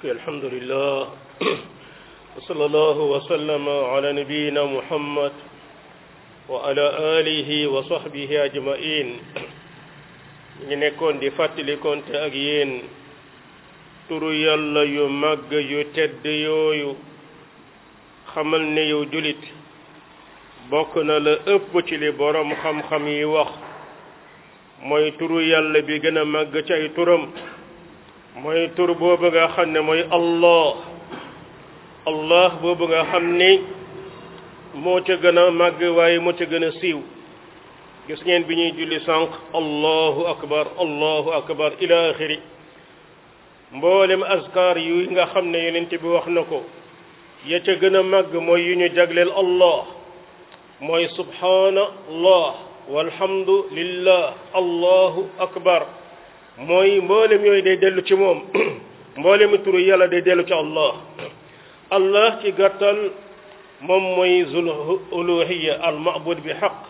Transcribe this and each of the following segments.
الحمد لله وصلى الله وسلم على نبينا محمد وعلى آله وصحبه أجمعين ñu nekkoon di fàttalikonte ak yéen turu yàlla yu màgg yu tedd yooyu xamal ne yow julit bokk na la ëpp ci li borom xam-xam yi wax mooy turu yàlla bi gën a màgg ci ay turam mooy tur boobu nga xam ne mooy allah allah boobu nga xam ni moo ca gën a màgg waaye moo ca gën a siiw gis ngeen bi ñuy julli sànq allahu akbar allahu akbar ila axiri mboolem askar yu nga xam ne yonent bi wax na ko ya ca gën a màgg mooy yu ñu jagleel allah mooy subhanallah walhamdu lillah allahu akbar mooy mboolem yooyu day dellu ci moom mboolem turu yàlla day dellu ci allah allah ci gàttal moom mooy zul uluhiya al ma'bud bi xaq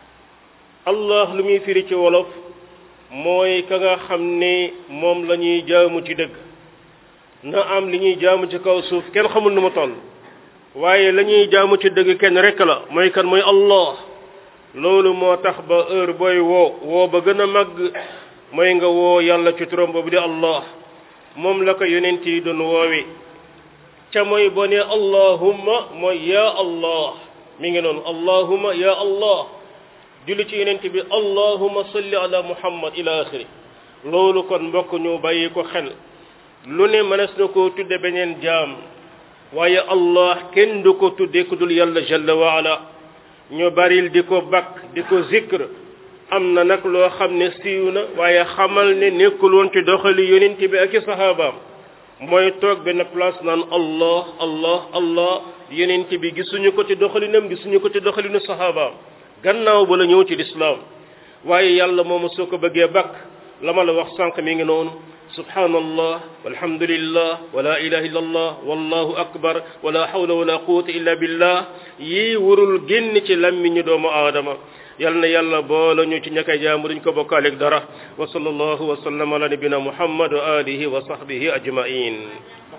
allah lu muy firi ci wolof mooy ka nga xam ne moom la ñuy jaamu ci dëgg na am li ñuy jaamu ci kaw suuf kenn xamul nu mu toll waaye la ñuy jaamu ci dëgg kenn rek la mooy kan mooy allah loolu moo tax ba heure booy woo woo ba gën a màgg mooy nga woo yàlla ci turam boobu di allah moom la ko yonent yi doon woowe ca mooy boo ne allahumma mooy ya allah mi ngi noonu allahumma ya allah julli ci yonent bi allahumma salli ala muhammad ila axiri loolu kon mbokk ñu bàyyi ko xel lu ne mënees na koo tudde beneen jaam waaye allah kenn du ko tudde ku dul yàlla jalla wa ala ñu baril di ko bakk di ko zikr am na nag loo xam ne siiw na waaye xamal ne nekkul woon ci doxali yonent bi ak i saxaabaam mooy toog benn place naan allah allah allah yonent bi gisuñu ko ci doxalinam gisuñu ko ci doxalinu saxaabaam gannaaw ba la ñëw ci lislaam waaye yàlla moomu soo ko bëggee bakk la ma la wax sànq mi ngi noonu subhanallah walhamdulillah wala ilaha illa allah wallahu akbar wala hawla wala quwwata illa billah yii warul génn ci lammiñu doomu aadama yal na yàlla boole ñu ci ñakay jaamu duñ ko bokkaaleeg dara wa sallallahu wa sallam ala nabina muhammad wa alihi wa sahbihi ajmain